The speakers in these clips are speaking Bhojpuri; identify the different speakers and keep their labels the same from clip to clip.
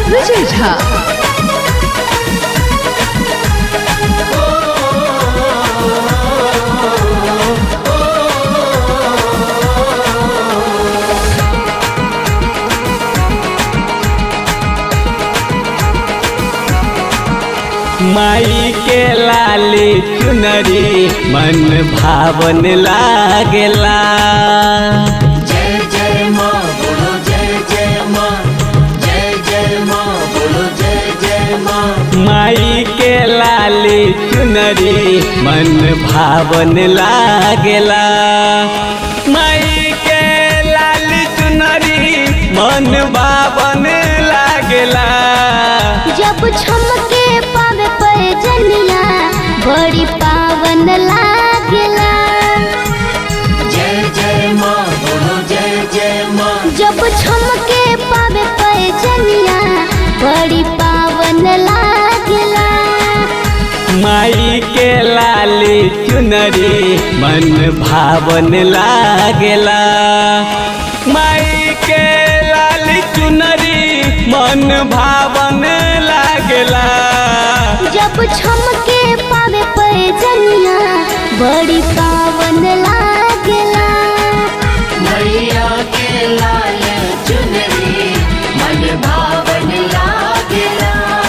Speaker 1: विजय झा
Speaker 2: माई के लाली चुनरी मन भावन लागेला
Speaker 3: जय जय माँ बोलो जय जय माँ जय जय माँ बोलो जय जय माँ
Speaker 2: माई के लाली चुनरी मन भावन लागेला माई के लाली चुनरी मन भावन लागेला
Speaker 4: जब छमके पावे पैजनिया बड़ी पावन लागला
Speaker 3: जय जय माँ बोलो जय जय माँ
Speaker 4: जब छमके पावे पैजनिया बड़ी पावन लागला
Speaker 2: माई के लाली चुनरी मन भावन लागेला माई के लाली चुनरी मन भावन लागेला
Speaker 4: जब छमके पावे पैजनिया बड़ी पावन लागला
Speaker 3: मैया के लाल चुनरी मन भावन लागेला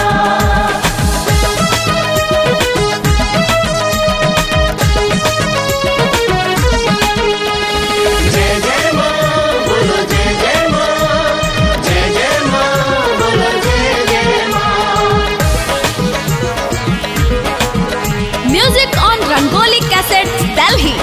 Speaker 3: जय जय माँ बोलो जय जय माँ जय जय माँ बोलो जय जय माँ
Speaker 1: music on Rangoli cassette Delhi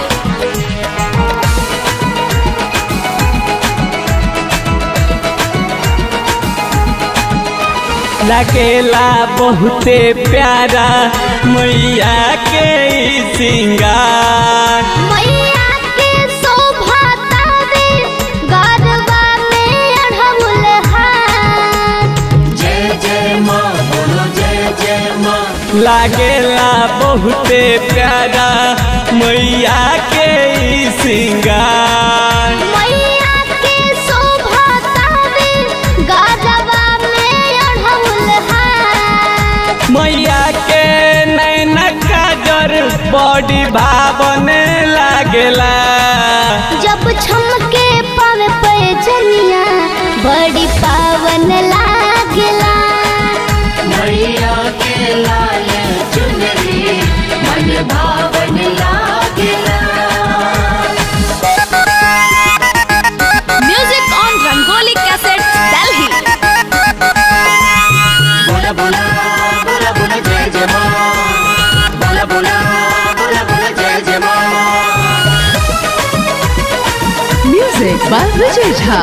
Speaker 2: लगेला बहुते प्यारा मैया के ई सिंगार
Speaker 4: मैया के शोभा तावे गरबा में अढ़ौल हाथ
Speaker 3: जय जय माँ बोलो जय जय माँ
Speaker 2: लागेला बहुते प्यारा मैया के ई सिंगार
Speaker 4: मैया के शोभा तावे गरबा में अढ़ौल हाथ
Speaker 2: मैया के नैन काजर बड़ी भावन लागेला
Speaker 4: जब छमके पावे पैजनिया बड़ी पावन लागला
Speaker 3: मैया के लाल चुनरी मन भावन लागेला
Speaker 1: music on Rangoli cassette Delhi
Speaker 3: बोला बोला बोला बोला जय जय माँ बोला बोला बोला बोला जय जय माँ
Speaker 1: म्यूजिक बाय विजय झा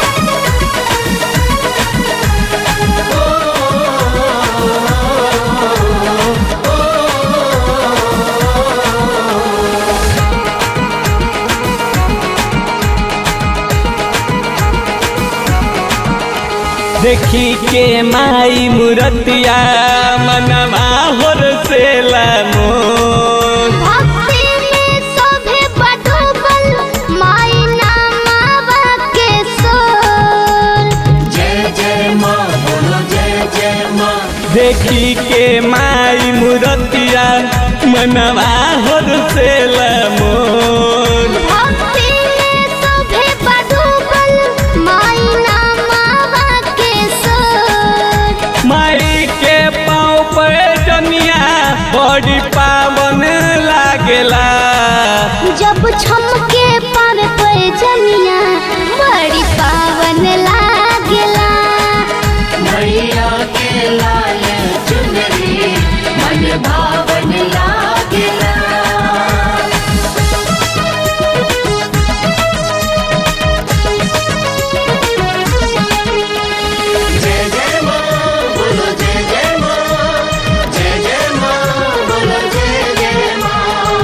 Speaker 2: देखी के माई मूर्तिया मनवा होर से मोर
Speaker 4: भक्ति में शोभे बडोबल माई नामावा के सोल
Speaker 3: जय जय माँ बोलो जय जय माँ
Speaker 2: देखी के माई मूर्तिया मनवा होर से मोर
Speaker 4: भक्ति में शोभे बडोबल माई नामावा के सोल
Speaker 2: माई के पाँव पे जनिया बड़ी पावन लागेला
Speaker 4: जब छमके पावे पैजनिया बड़ी पावन लागला
Speaker 3: मैया के लाल चुनरी मन भावन लागेला जय जय माँ बोलो जय जय माँ जय जय माँ बोलो जय जय माँ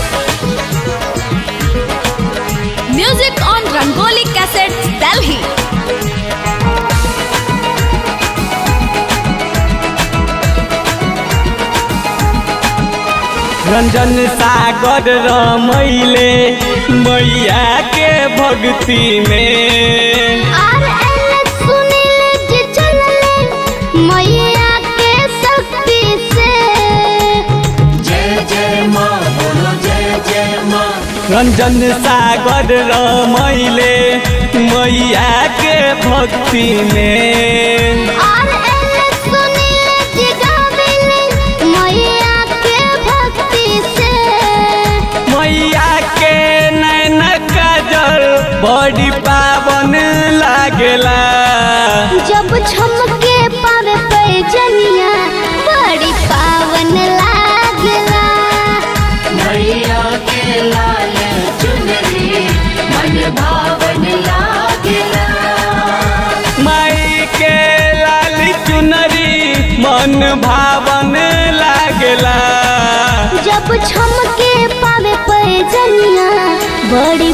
Speaker 1: music on Rangoli cassette Delhi
Speaker 2: Ranjan Sagar रमैले मैया के भक्ति में
Speaker 4: आर एल सुनील जी चलले
Speaker 2: रंजन सागर रमैले मैया के भक्ति में
Speaker 4: और एले सुनीले जी गावेले मैया के भक्ति से
Speaker 2: मैया के नैन काजल बड़ी पावन लागेला
Speaker 4: जब छमके पावे पैजनिया बड़ी पावन लागला
Speaker 3: मैया के लाल चुनरी मन भावन लागेला
Speaker 2: माई के लाल चुनरी मन भावन लागेला
Speaker 4: जब छमके पावे पैजनिया बड़ी